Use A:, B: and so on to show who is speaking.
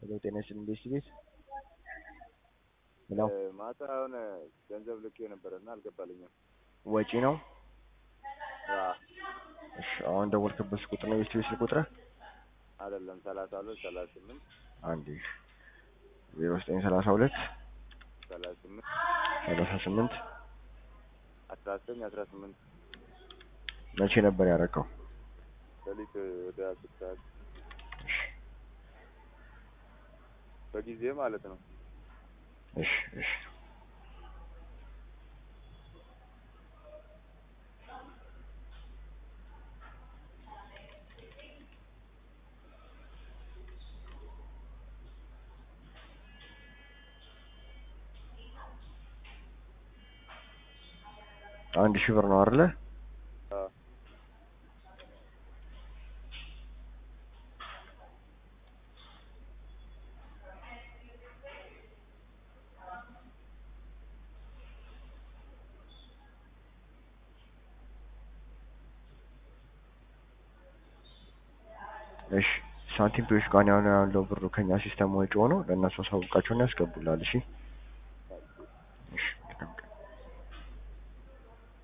A: ሄሎ ጤና ይስጥልኝ ቤስት ቤት ሄሎ
B: ማታ የሆነ ገንዘብ ልኬ ነበረና አልገባልኝም።
A: ወጪ ነው
B: አዎ፣
A: እሺ አሁን ደወልክበት ቁጥር ነው ቤስት ቤት ስልክ ቁጥር
B: አይደለም ሰላሳ ሁለት ሰላሳ ስምንት
A: አንድ ዜሮ ዘጠኝ ሰላሳ ሁለት
B: ሰላሳ ስምንት
A: ሰላሳ ስምንት
B: አስራ ዘጠኝ አስራ ስምንት
A: መቼ ነበር ያደረገው?
B: ሌሊት ወደ አስር ሰዓት
A: እሺ
B: በጊዜ ማለት ነው።
A: እሺ እሺ አንድ ሺህ ብር ነው አይደለ?
B: አዎ፣
A: እሺ ሳንቲም ፔዎች ጋር ያለው ብሩ ከኛ ሲስተም ወጪ ሆኖ ለእነሱ አሳውቃቸውና ያስገቡላል። እሺ